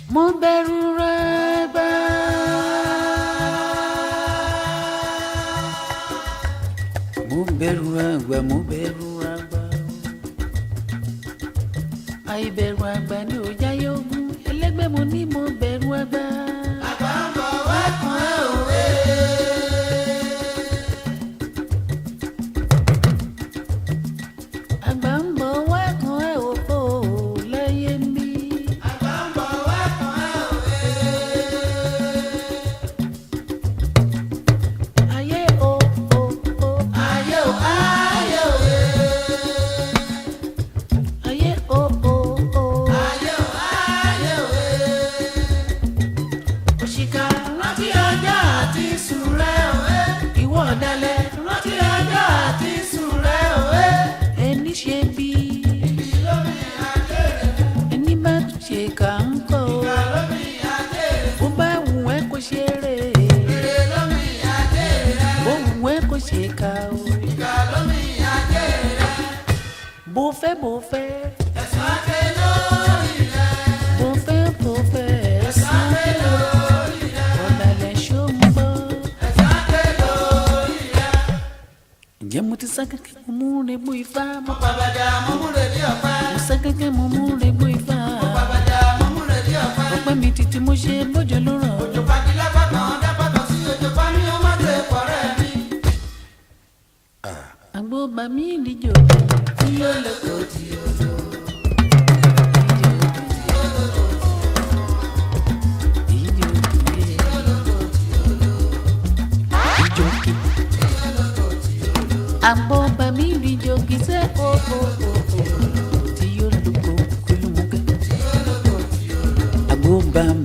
mo bẹ̀rù rẹ̀ gbà. mo bẹ̀rù àgbà mo bẹ̀rù àgbà. àìbẹ̀rù àgbà ni ò jáyé ogun ẹlẹ́gbẹ́ mo ní mo bẹ̀rù àgbà. àgbà ń bọ̀ wá kan ẹ̀ òwe. àgbà ń bọ̀ wá kan ẹ̀ òfò lẹ́yẹ mi. àgbà ń bọ̀ wá kan ẹ̀ òwe. ayé o o o. ayé o ayé o. ayé o o o. ayé o ayé o. òṣìkà rántí ọjọ́ àti sùn rẹ̀ òwe. ìwọ ọ̀dàlẹ̀ rántí ọjọ́ àti sùn rẹ̀ òwe. ẹni ṣe bí. ẹni bá tún ṣe kà ń kọ́. bó bá wù ẹ́ kó ṣeré. bó wù ẹ́ kó ṣe kà ó. bó fẹ́ bó fẹ́. bó fẹ́ bó fẹ́. ọ̀dàlẹ̀ ṣó ń gbọ́. ǹjẹ́ mo ti sá kẹ́kẹ́ mo mú regbó ifá mo Babada mọ́múrè ní ọ̀pá. mo sá kẹ́kẹ́ mo mú regbó ifá Babada mọ́múrè ní ọ̀pá. ọpẹ́ mi títí mo ṣe bójú ló rọ̀ Òjò pàdílá bàtàn dábàtàn sí òjò pa ní ọmọ tẹ pọ̀rẹ́ mi. àgbo bà mí ìdíjọ Tí ó lè kó tí ó lò. ìdíjọ ìdíjọ àgbo bà mí ìdíjọ kì í sẹ́ o o o o tí yóò lóko kúlùmọ́kẹ́ àgbo bà